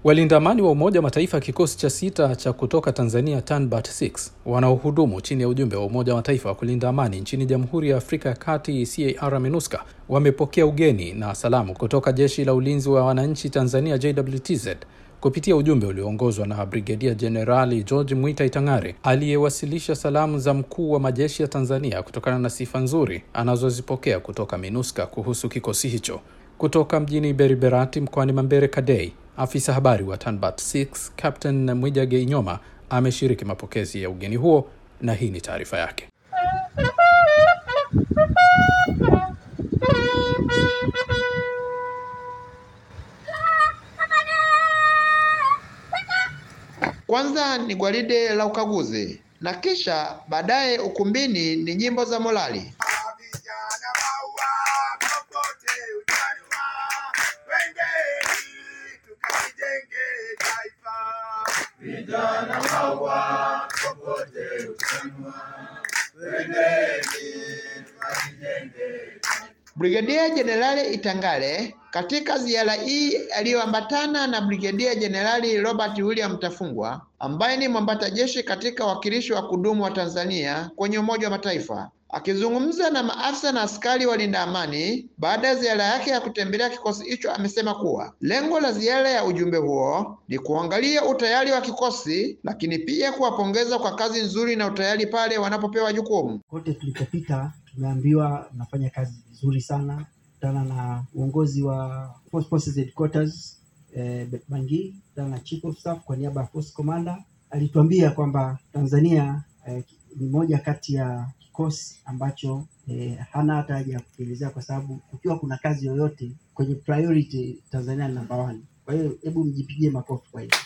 Walinda amani wa Umoja wa Mataifa kikosi cha sita cha kutoka Tanzania TANBAT 6 wanaohudumu chini ya ujumbe wa Umoja wa Mataifa wa kulinda amani nchini Jamhuri ya Afrika ya Kati CAR MINUSCA wamepokea ugeni na salamu kutoka Jeshi la Ulinzi wa Wananchi Tanzania JWTZ kupitia ujumbe ulioongozwa na Brigedia Jenerali George Mwita Itang'are aliyewasilisha salamu za mkuu wa majeshi ya Tanzania kutokana na sifa nzuri anazozipokea kutoka MINUSCA kuhusu kikosi hicho. Kutoka mjini Beriberati mkoani Mambere Kadei, afisa habari wa TANBAT 6 Captain Mwijage Inyoma ameshiriki mapokezi ya ugeni huo na hii ni taarifa yake. Kwanza ni gwaride la ukaguzi na kisha baadaye ukumbini ni nyimbo za morali. Brigedia Jenerali Itang'are katika ziara hii aliyoambatana na Brigedia Jenerali Robert William Tafungwa ambaye ni mwambata jeshi katika wakilishi wa kudumu wa Tanzania kwenye Umoja wa Mataifa. Akizungumza na maafisa na askari walinda amani baada ya ziara yake ya kutembelea kikosi hicho, amesema kuwa lengo la ziara ya ujumbe huo ni kuangalia utayari wa kikosi, lakini pia kuwapongeza kwa kazi nzuri na utayari pale wanapopewa jukumu. Kote tulikopita tumeambiwa mnafanya kazi vizuri sana. Kutana na uongozi wa Force Forces Headquarters eh, Bangi, kutana na Chief of Staff kwa niaba ya Force Commander, alituambia kwamba Tanzania eh, ni moja kati ya kikosi ambacho eh, hana hata haja ya kukielezea kwa sababu kukiwa kuna kazi yoyote kwenye priority Tanzania ni number one. Kwa hiyo hebu mjipigie makofi kwa hiyo.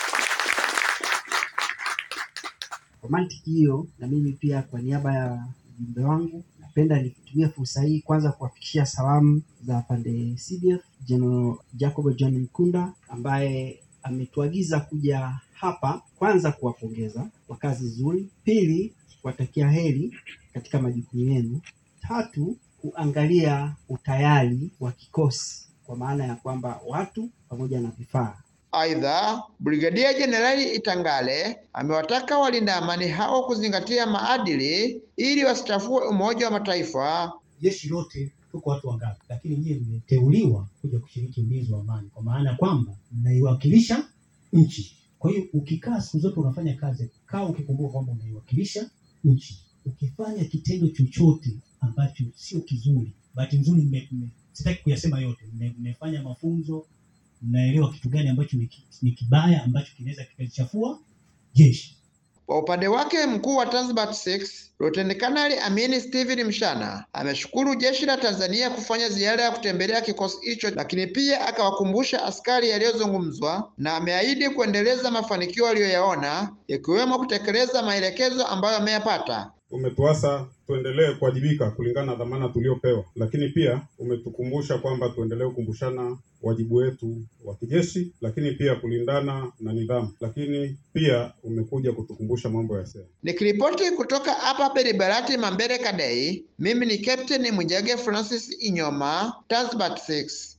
Kwa mantiki hiyo, na mimi pia kwa niaba ya ujumbe wangu napenda nitumie fursa hii kwanza kuwafikishia salamu za pande CDF General Jacob John Mkunda ambaye ametuagiza kuja hapa kwanza kuwapongeza kwa kazi nzuri, pili kuwatakia heri katika majukumu yenu, tatu kuangalia utayari wa kikosi kwa maana ya kwamba watu pamoja na vifaa Aidha, Brigadia Jenerali Itang'are amewataka walinda amani hao kuzingatia maadili ili wasichafue Umoja wa Mataifa. Jeshi lote tuko watu wangapi, lakini nyie mmeteuliwa kuja kushiriki ulinzi wa amani, kwa maana kwamba mnaiwakilisha nchi. Kwa hiyo ukikaa siku zote unafanya kazi, kaa ukikumbuka kwamba unaiwakilisha nchi. Ukifanya kitendo chochote ambacho sio kizuri, bahati nzuri, mme- mme- sitaki kuyasema yote, mme- mmefanya mafunzo mnaelewa kitu gani ambacho ni ki- ni kibaya ambacho kinaweza kikalichafua jeshi. Kwa upande wake mkuu wa Tanzbat 6 Luteni Kanali Amini Steven Mshana ameshukuru jeshi la Tanzania kufanya ziara ya kutembelea kikosi hicho, lakini pia akawakumbusha askari yaliyozungumzwa na ameahidi kuendeleza mafanikio aliyoyaona ikiwemo kutekeleza maelekezo ambayo ameyapata. Umetuasa tuendelee kuwajibika kulingana na dhamana tuliopewa, lakini pia umetukumbusha kwamba tuendelee kukumbushana wajibu wetu wa kijeshi, lakini pia kulindana na nidhamu, lakini pia umekuja kutukumbusha mambo ya sera. Nikiripoti kutoka hapa Beribarati Mambere Kadei, mimi ni Captain Mwijage Francis Inyoma, Tanzbat 6.